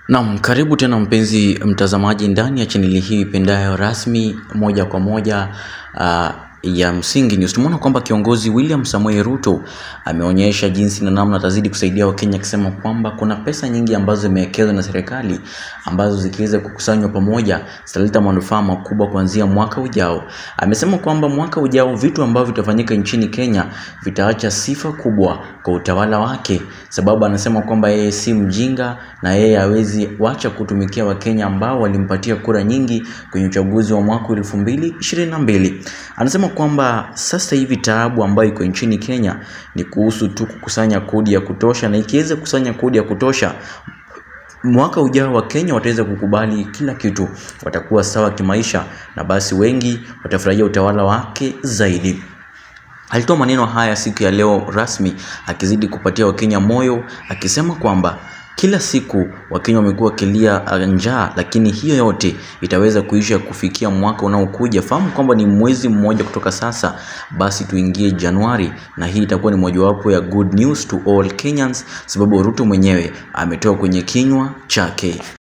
Naam, karibu tena mpenzi mtazamaji ndani ya chaneli hii ipendayo rasmi moja kwa moja uh, ya Msingi News. Tumeona kwamba kiongozi William Samoei Ruto ameonyesha jinsi na namna atazidi kusaidia Wakenya akisema kwamba kuna pesa nyingi ambazo zimewekezwa na serikali ambazo zikiweza kukusanywa pamoja zitaleta manufaa makubwa kuanzia mwaka ujao. Amesema kwamba mwaka ujao vitu ambavyo vitafanyika nchini Kenya vitaacha sifa kubwa kwa utawala wake, sababu anasema kwamba yeye si mjinga na yeye hawezi wacha kutumikia Wakenya ambao walimpatia kura nyingi kwenye uchaguzi wa mwaka 2022. Anasema kwamba sasa hivi taabu ambayo iko nchini Kenya ni kuhusu tu kukusanya kodi ya kutosha, na ikiweza kukusanya kodi ya kutosha mwaka ujao wa Kenya wataweza kukubali kila kitu, watakuwa sawa kimaisha, na basi wengi watafurahia utawala wake zaidi. Alitoa maneno haya siku ya leo rasmi akizidi kupatia Wakenya moyo akisema kwamba kila siku Wakenya wamekuwa wakilia njaa, lakini hiyo yote itaweza kuisha kufikia mwaka unaokuja. Fahamu kwamba ni mwezi mmoja kutoka sasa, basi tuingie Januari, na hii itakuwa ni mojawapo ya good news to all Kenyans, sababu Ruto mwenyewe ametoa kwenye kinywa chake.